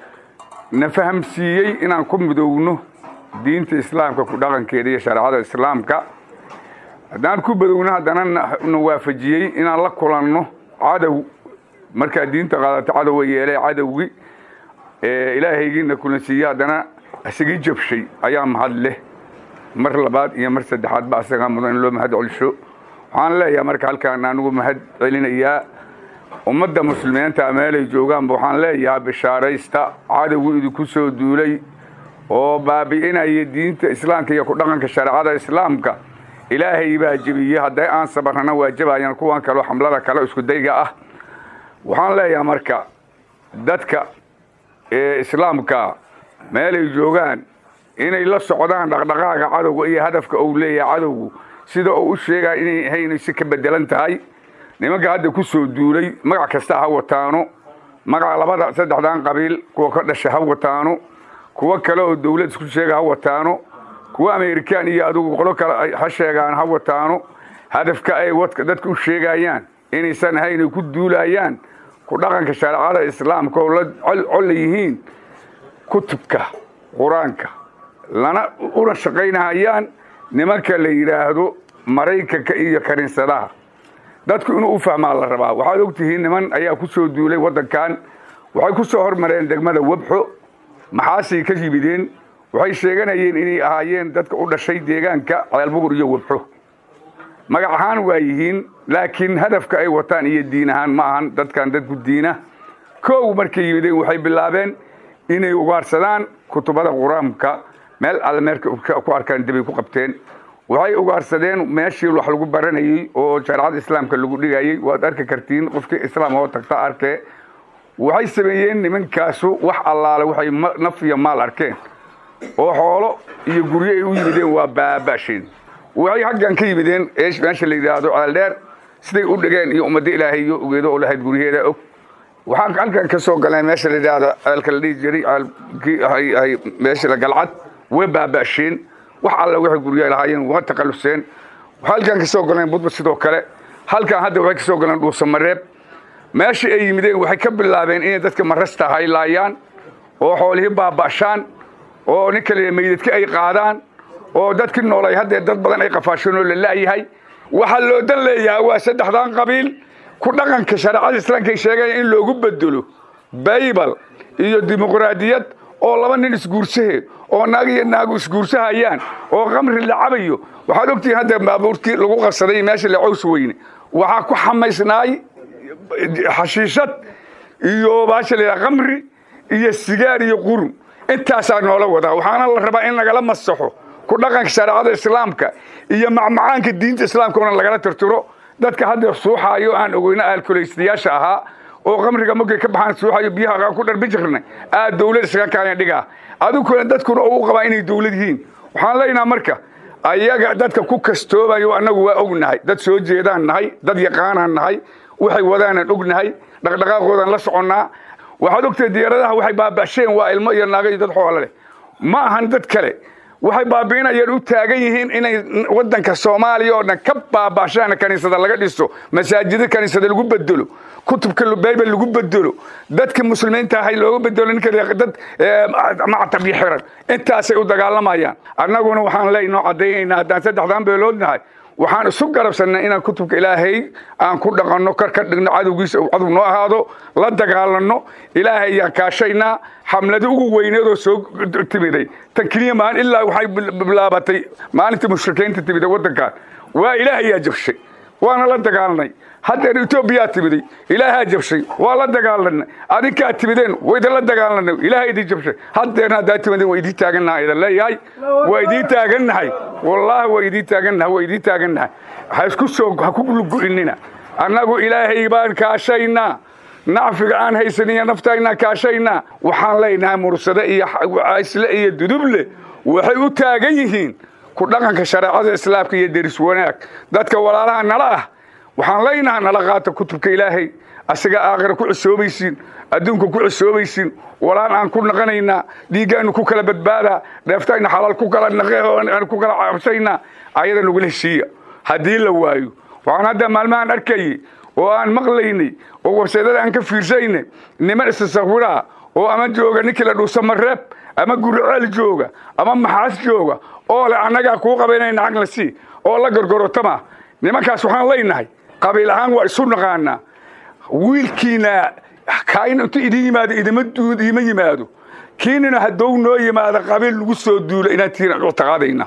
na fahamsiiyey inaan ku midowno diinta islaamka ku dhaqankeeda iyo shareecada islaamka haddaan ku badowno haddana na waafajiyey inaan la kulanno cadow markaa diinta qaadato cadowa yeelee cadowgii ilaahaygii na kulansiiyey haddana isagii jabshay ayaa mahad leh mar labaad iyo mar saddexaadba asagaa mudan in loo mahad celisho waxaan leeyahay marka halkaan anigu mahad celinayaa ummadda muslimiinta meelay joogaanba waxaan leeyahaa bishaaraysta cadowgu idinku soo duulay oo baabi'inaya diinta islaamka iyo ku dhaqanka shareecada islaamka ilaahay baa jebiyey hadday aan sabarrana waa jabayaan kuwan kaleo xamlada kale isku dayga ah waxaan leeyahay marka dadka ee islaamka meelay joogaan inay la socdaan dhaqdhaqaaga cadowga iyo hadafka uu leeyahay cadowgu sida uu u sheegaa inay ahayn si ka bedelan tahay nimanka hadda ku soo duulay magac kasta ha wataano magaca labada saddexdan qabiil kuwa ka dhasha ha wataano kuwo kale oo dawlad isku sheega ha wataano kuwa amerikaan iyo adugu qolo kale ha sheegaan ha wataano hadafka ay dadka u sheegayaan inaysan ahayn ay ku duulayaan ku dhaqanka shareecada islaamka oo la colla yihiin kutubka qur-aanka lana una shaqaynahayaan nimanka la yidhaahdo maraykanka iyo kaniisadaha dadku inuu u fahmaa la rabaa waxaad ogtihiin niman ayaa ku soo duulay waddankan waxay ku soo hormareen degmada webxo maxaasay ka yimideen waxay sheeganayeen inay ahaayeen dadka u dhashay deegaanka ceelbugur iyo webxo magac ahaan waa yihiin laakiin hadafka ay wataan iyo diin ahaan ma ahan dadkan dadku diina kow markay yimideen waxay bilaabeen inay ugaarsadaan kutubada qur-aanka meel alle meelka ku arkaan dibay ku qabteen waxay ugaarsadeen meeshii wax lagu baranayey oo shareecada islaamka lagu dhigayey waad arki kartiin qofkii islaam oo tagta arkee waxay sameeyeen nimankaasu wax allaale waxay naf iyo maal arkeen oo xoolo iyo guryo ay u yimideen waa baabasheen waxay haggan ka yimideen meesha la yidhaahdo ceeldheer siday u dhigeen iyo ummadda ilaahay iyo ogeedo oo lahayd guryaheeda og waxaan halkan ka soo galeen meesha la yidhaahdo ceelka la dhihi jiray ceelkii meesha la galcad way baabasheen wax alla waxay guryaha lahaayeen waa taqaluseen halkan ka soo galeen budba sidoo kale halkan hadda waxay ka soo galeen dhuusamareeb meesha ay yimideen waxay ka bilaabeen inay dadka marasta haylaayaan oo xoolihii baaba'shaan oo nin kale meydadka ay qaadaan oo dadkii noolay haddee dad badan ay qafaasheen oo la la'yahay waxaa loo dan leeyahay waa saddexdan qabiil ku dhaqanka shareecada islaamka ay sheegaya in loogu bedelo baybal iyo dimuqraadiyad oo laba nin isguursahe oo naag iyo naagu isguursahayaan oo kamri la cabayo waxaad ogtihiin hadda baabuurkii lagu qabsaday meesha la caws weyne waxaa ku xamaysnaay xashiishad iyo baasha la yidhaha kamri iyo sigaar iyo qurun intaasaa noola wadaa waxaana la rabaa in lagala masaxo ku dhaqanka shareecada islaamka iyo macmacaanka diinta islaamka una lagala tirtiro dadka hadda suuxaayo aan ogeyno aalkulaystayaasha ahaa oo kamriga markay ka baxaan suuxayo biyaha ku dharbi jirnay aad dawlad isaga kaalan dhigaa adiguna dadkuna u qabaa inay dawlad yihiin waxaan leenaha marka ayaga dadka ku kastoobayo annagu waa ognahay dad soo jeedaan nahay dad yaqaanaan nahay waxay wadaanaan ognahay dhaqdhaqaaqoodaan la soconnaa waxaad ogtahay diyaaradaha waxay baabasheen waa ilmo iyo naago iyo dad xoolo leh ma ahan dad kale waxay baabiinayaan u taagan yihiin inay wadanka soomaaliya oo dhan ka baabashaan kaniisada laga dhiso masaajida kaniisada lagu bedelo kutubka baybal lagu bedelo dadka muslimiinta ahay looga bedelo ninka dad mactab iyo xiran intaasay u dagaalamayaan annaguna waxaan leynoo caddaynaynaa haddaan saddexdan beelood nahay waxaan isu garabsannay inaan kutubka ilaahay aan ku dhaqanno kar ka dhigno cadowgiisa uu cadow noo ahaado la dagaalanno ilaahay ayaan kaashaynaa xamlada ugu weyneedoo soo timiday tan keliya maalin ilaa waxay bilaabatay maalintii mushrikiinta timiday waddankan waa ilaahayaa jabshay waana la dagaalanay haddeer etoobiyaa timiday ilaahaa jabshay waa la dagaalanay adinkaa timideen waydan la dagaalanay ilaaha idin jabshay haddeerna haddaa timideen waa idiin taagannahay idan leeyahay waa idiin taagannahay wallaahi waa idiin taagannahay waa idiin taagannahay ha isku soo ha ku lugu'inina annagu ilaahay baan kaashaynaa nacfiga aan haysaniyo naftaynaa kaashaynaa waxaan leenahay mursade iyo isle iyo duduble waxay u taagan yihiin ku dhaqanka shareecada islaamka iyo deris wanaag dadka walaalaha nala ah waxaan leynaha nala qaata kutubka ilaahay asiga aakhira ku cusoobaysiin adduunka ku cusoobaysiin walaan aan ku naqanaynaa dhiiggaanu ku kala badbaadaa dheeftayna xalaal ku kala naqaan ku kala cabsaynaa ayada nagula heshiiya haddii la waayo waxaan hadda maalmahan arkayey oo aan maqlaynay oo warseedada aan ka fiirsaynay niman istasawira oo ama jooga ninkii la dhuusa mareeb ama guriceel jooga ama maxaas jooga oo le annagaa kuu qabaynayna cagla sii oo la gorgorotama nimankaas waxaan leynahay qabiil ahaan waa isu naqaanaa wiilkiina kaain intu idin yimaado idima iima yimaado kiinina haddou noo yimaado qabiil lagu soo duulo inaan tiiran uctaqaadayna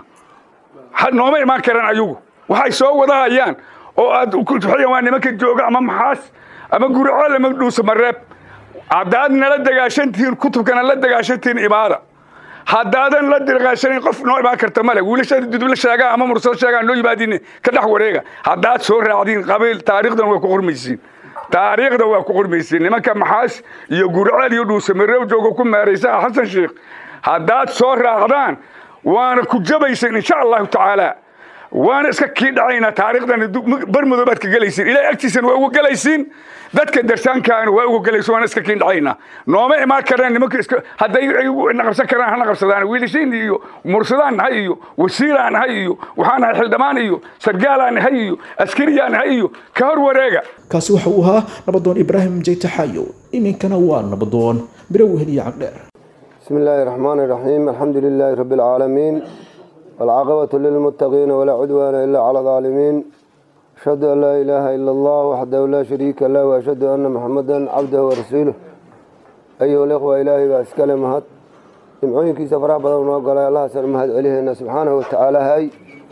nooma imaan karaan ayagu waxay soo wadahayaan oo aad waa nimanka jooga ama maxaas ama guriceel ama dhuusa mareeb haddaad nala dagaashantihiin kutubkana la dagaashantihiin imaada haddaadan la dagaashanayn qof noo imaan karta male wiilashada dudula sheegaa ama mursado sheegaa noo yimaadiin ka dhex wareega haddaad soo raacdiin qabiil taariikhdan waa ku qormaysiin taariikhda waa ku qormaysiin nimanka maxaas iyo guriceel iyo dhuusa mareeb jooga ku meeraysa xasan sheekh haddaad soo raacdaan waana ku jabaysan insha allahu tacaala waana iska kii dhacaynaa taariikhdan barmudoo baad ka gelaysiin ilahay agtiisana waa uga gelaysiin dadka darsaankaana waa uga gelaysa waana iska kii dhacaynaa nooma imaan karaan nimanka iska hadday na qabsan karaan hana qabsadaan wiilashiin iyo mursadaan nahay iyo wasiiraan nahay iyo waxaan nahay xildhibaan iyo sargaalaan nahay iyo askariyaan nahay iyo ka hor wareega kaasi waxa uu ahaa nabadoon ibraahim jaytaxaayo iminkana waa nabadoon birow heliya cagdheer بسم الله الرحمن الرحيم الحمد لله رب العالمين والعاقبة للمتقين ولا عدوان إلا على الظالمين أشهد أن لا إله إلا الله وحده لا شريك له وأشهد أن محمدا عبده ورسوله أيها الإخوة إلهي بأسكال مهد جمعوين كي سفراء بدون وقال الله سر مهد عليه سبحانه وتعالى هاي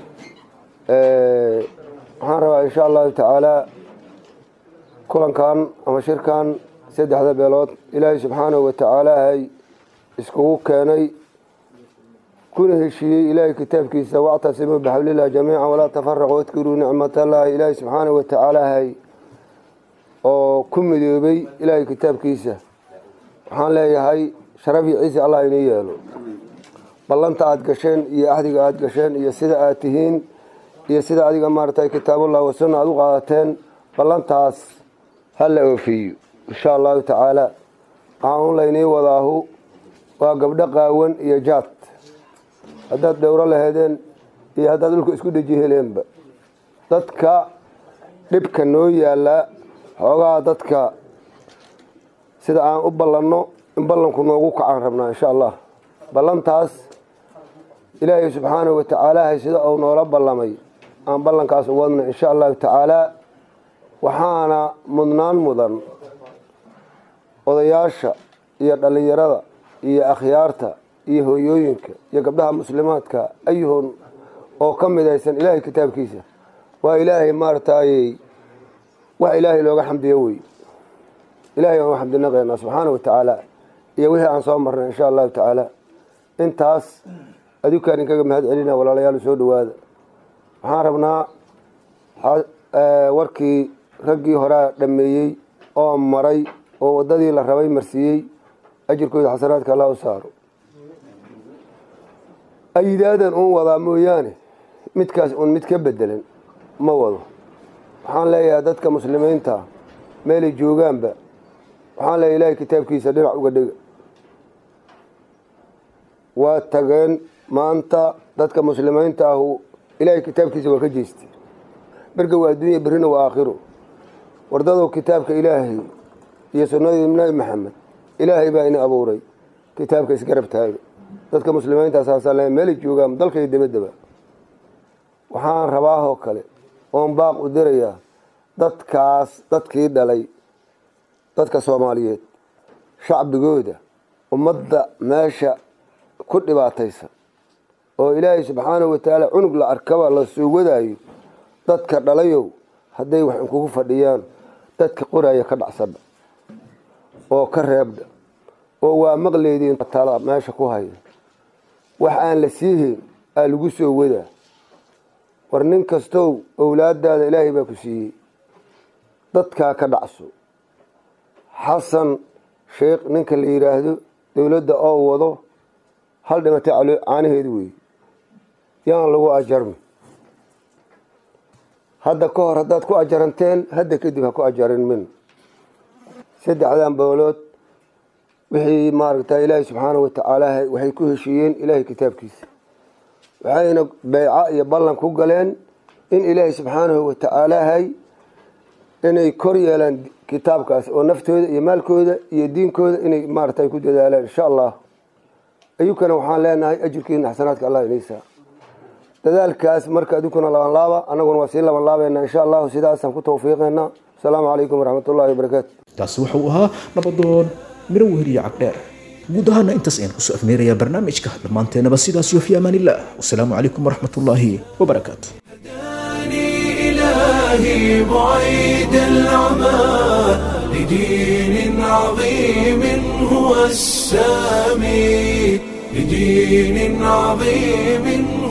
أه إن شاء الله تعالى كلن كان أما شركان سيد هذا بيلوت إلهي سبحانه وتعالى هاي iskugu keenay kuna heshiiyey ilaahay kitaabkiisa wactasimuu bixablilah jamiica walaa tafaraquu wadkuruu nicmatallaahi ilaahay subxaanahu watacaala hay oo ku midoobay ilaahay kitaabkiisa waxaan leeyahay sharaf iyo ciise allah inii yeelo ballanta aada gasheen iyo axdiga aada gasheen iyo sida aad tihiin iyo sida adiga maaragtay kitaabullah wasunna aada u qaadateen ballantaas ha la oofiyo insha allahu tacaala waxaan un laynii wadaahu waa gabdho qaawan iyo jaad haddaad dhowro laheedeen iyo haddaad dhulka isku dheji heleenba dadka dhibka noo yaallaa xoogaa dadka sida aan u ballanno in ballanku noogu kacaan rabnaa insha allah ballantaas ilaahay subxaanahu watacaala hay sida uu noola ballamay aan ballankaas u wadna insha allahu tacaalaa waxaana mudnaan mudan odayaasha iyo dhallinyarada iyo akhyaarta iyo hooyooyinka iyo gabdhaha muslimaadka ayuhun oo ka midaysan ilaahay kitaabkiisa waa ilaahay maaragtay wax ilaahay looga xamdiyo wey ilahay aan u xamdinaqaynaa subxaana wa tacaala iyo wixii aan soo marnay insha allahu tacaala intaas adinkaan inkaga mahad celina walaalayaal soo dhawaada waxaan rabnaa warkii raggii horaa dhameeyey oo maray oo waddadii la rabay marsiiyey ajirkooda xasanaadka allah u saaro ayidaadan uun wadaa mooyaane midkaas uun mid ka bedelan ma wado waxaan leeyahay dadka muslimiinta meelay joogaanba waxaan leeyahay ilaahay kitaabkiisa dhinac uga dhega waa tageen maanta dadka muslimiinta ahu ilaahay kitaabkiisa waa ka jeestay berga waa adduunya berrina waa aakhiro wardadow kitaabka ilaahay iyo sunnadii nabi maxamed ilaahay baa ini abuuray kitaabka isgarab taaga dadka muslimiinta saasaan le meelay joogaan dalka iyo dabadaba waxaan rabaahoo kale oon baaq u dirayaa dadkaas dadkii dhalay dadka soomaaliyeed shacbigooda ummadda meesha ku dhibaataysan oo ilaahay subxaanahu watacaala cunug la arkaba la soo wadaayo dadka dhalayow hadday wax inkugu fadhiyaan dadka qoraya ka dhacsadha oo ka reebdha oo waa maqleediin tala meesha ku haya wax aan la siihayn aa lagu soo wadaa war nin kastow owlaadaada ilaahay baa ku siiyey dadkaa ka dhacso xasan sheekh ninka la yidhaahdo dowladda oo wado hal dhimatay caanaheedu wey yaan lagu ajarmi hadda ka hor haddaad ku ajaranteen hadda kadib ha ku ajarin min saddexdan boolood wixii maaragta ilaahay subxaanahu watacaala waxay ku heshiiyeen ilaahay kitaabkiisa waxayna beyca iyo ballan ku galeen in ilaahay subxaanahu watacaalaahay inay kor yeelaan kitaabkaas oo naftooda iyo maalkooda iyo diinkooda inay maarata ku dadaalaan insha allah ayukana waxaan leenahay ajirkiina xasanaadka allah inaysaa dadaalkaas marka adukuna laban laaba annaguna waa sii laban laabayna insha allahu sidaasaan ku tawfiiqeynaa asalaamu calaykum waraxmatullahi wabarakaatu taasi wuxuu ahaa nabadoon miro weheliye cagdheer guud ahaana intaas ayaan kusoo afmeerayaa barnaamijka dhammaanteenaba sidaas iyo fi amaan illah wasalaamu calaykum waraxmatullaahi wabarakaatu إلهي بعيد العمى لدين عظيم هو السامي لدين عظيم